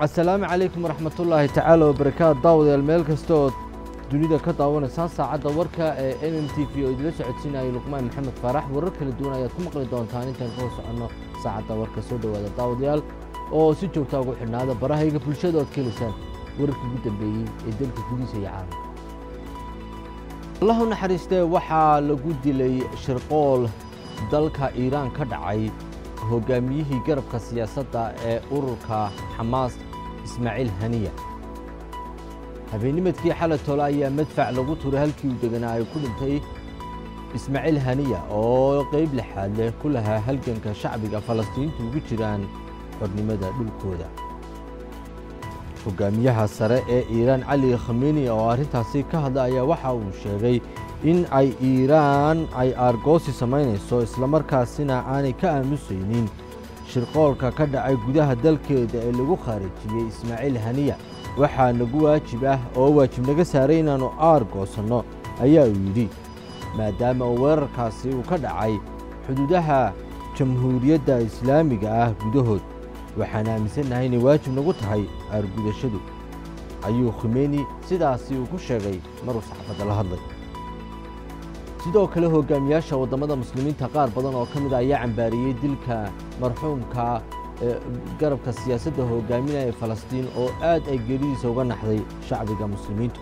asalaamu calaykum waraxmatullaahi tacaala wabarakaatu daawadayaal meel kasta oo dunida ka daawanaysaan saacadda warka ee m m t v oo idila socodsiinayay luqmaan maxamed faarax warar kala duwan ayaad ku maqli doontaan intaan ka hor soconno saacadda warka soo dhowaada daawadayaal oo si joogtaa ugu xidhnaada barahayga bulshada ood ka helaysaan wararkii ugu dambeeyey ee dalka gudihiisa iyo caalamka allah u naxariistee waxaa lagu dilay shirqool dalka iiraan ka dhacay hogaamiyihii garabka siyaasadda ee ururka xamaas ismaaciil haniya habeennimadkii xalay tole ayaa madfac lagu turay halkii uu deganaa ay ku dhintay ismaaciil haniya oo qayb lixaad leh ku lahaa halganka shacbiga falastiintu ugu jiraan xornimada dhulkooda hogaamiyaha sare ee iiraan cali khameni oo arrintaasi ka hadla ayaa waxa uu sheegay in ay iiraan ay aargoosi samaynayso islamarkaasina aanay ka aamusaynin shirqoolka ka dhacay gudaha dalkeeda ee lagu khaarijiyey ismaaciil haniya waxaa nagu waajib ah oo waajib naga saaray inaannu aargoosanno ayaa uu yidhi maadaama uu weerarkaasi uu ka dhacay xuduudaha jamhuuriyadda islaamiga ah gudahood waxaan aaminsannahay inay waajib nagu tahay aargudashadu ayuu khimeni sidaasi uu ku sheegay maruu saxaafadda la hadlay sidoo kale hogaamiyaasha waddamada muslimiinta qaar badan oo ka mid a ayaa cambaariyey dilka marxuumka garabka siyaasadda hogaaminaya ee falastiin oo aad ay geeridiisa uga naxday shacbiga muslimiintu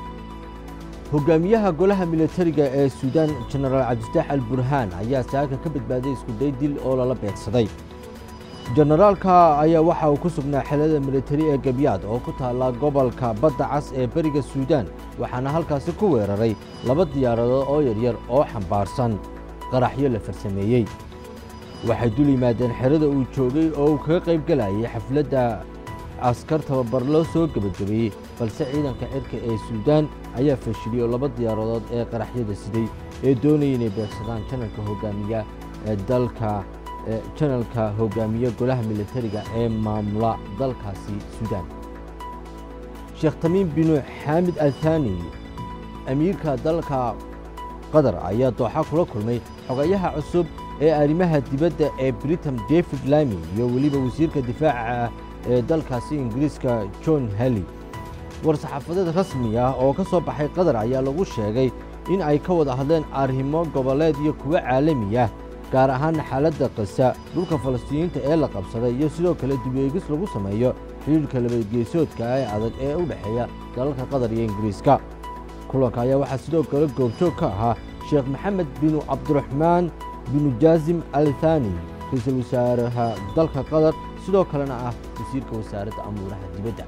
hogaamiyaha golaha militariga ee suudaan jenaraal cabdifataax al burhaan ayaa saaka ka badbaaday iskuday dil oo lala beegsaday jenaraalka ayaa waxa uu ku sugnaa xelada militari ee gebyaad oo ku taalla gobolka badda cas ee beriga suudaan waxaana halkaasi ku weeraray laba diyaaradood oo yaryar oo xambaarsan qaraxyo la farsameeyey waxay dul yimaadeen xerada uu joogay oo uu kaga qayb gelayay xafladda askar tababar loo soo gebagabeeyey balse ciidanka cirka ee suudaan ayaa fashiliyey oo laba diyaaradood ee qaraxyada siday ee doonaya inay beegsadaan janalka hogaamiya ee dalka janalka hogaamiye golaha militariga ee maamula dalkaasi suudaan sheekh tamiim binu xaamid althani amiirka dalka qatar ayaa dooxa kula kulmay xogayaha cusub ee arrimaha dibadda ee britam david lami iyo weliba wasiirka difaaca ee dalkaasi ingiriiska john halley war-saxaafadeed rasmi ah oo ka soo baxay qatar ayaa lagu sheegay in ay ka wada hadleen arrimo goboleed iyo kuwo caalami ah gaar ahaana xaaladda qasa dhulka falastiiniyiinta ee la qabsaday iyo sidoo kale dibeegis lagu sameeyo xidhiirka labageesoodka ee adag ee u dhexeeya dalalka qatar iyo ingiriiska kulanka ayaa waxaa sidoo kale goobjoog ka ahaa sheekh maxamed binu cabdiraxmaan binu jaasim al thani ra-iisul wasaaraha dalka qatar sidoo kalena ah wasiirka wasaaradda amuuraha dibadda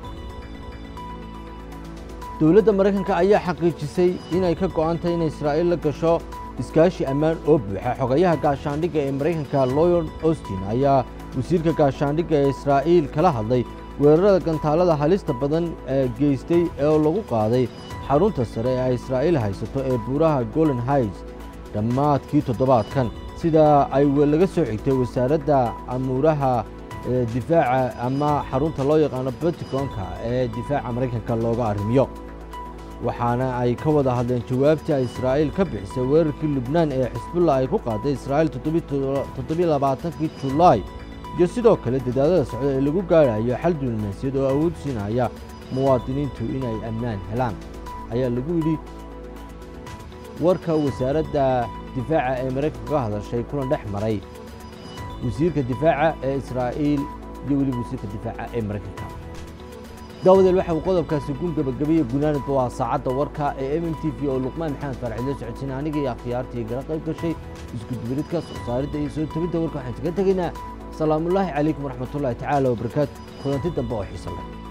dowladda maraykanka ayaa xaqiijisay inay ka go'antahay in israa'iil la gasho iskaashi ammaan oo buuxa xogayaha gaashaandhigga ee maraykanka loyon austin ayaa wasiirka gaashaandhigga ee israa'iil kala hadlay weerarada gantaalada halista badan ee geystay oo lagu qaaday xarunta sare ee ay israa'iil haysato ee buuraha golan haids dhammaadkii toddobaadkan sidaa ay laga soo xigtay wasaaradda amuuraha difaaca ama xarunta loo yaqaano baticonka ee difaaca maraykanka looga arrimiyo waxaana ay ka wada hadleen jawaabtii ay israa'iil ka bixisay weerarkii lubnaan ee xisbullah ay ku qaaday israa'iil toddobaaatankii julaay iyo sidoo kale dadaallada socda ee lagu gaarayo xal diblomaasiyad oo awood siinaya muwaadiniintu inay ammaan helaan ayaa lagu yidhi warka wasaaradda difaaca ee maraykanka ka hadashay kulan dhex maray wasiirka difaaca ee israa'iil iyo weliba wasiirka difaaca ee maraykanka daawadeel waxa uu qodobkaasi gun gabagabeeye gunaanadba waa saacadda warka ee m m t v oo luqmaan maxamed faarax la socodsiina aniga iyo akhyaartii gala qayb gashay iskudubaridka soo saaridda iyo soo tebidda warka waxaan kaga tegaynaa salaamullaahi calaykum waraxmatullaahi tacaala wabarakaatu kulanti dambe oo xiisa leh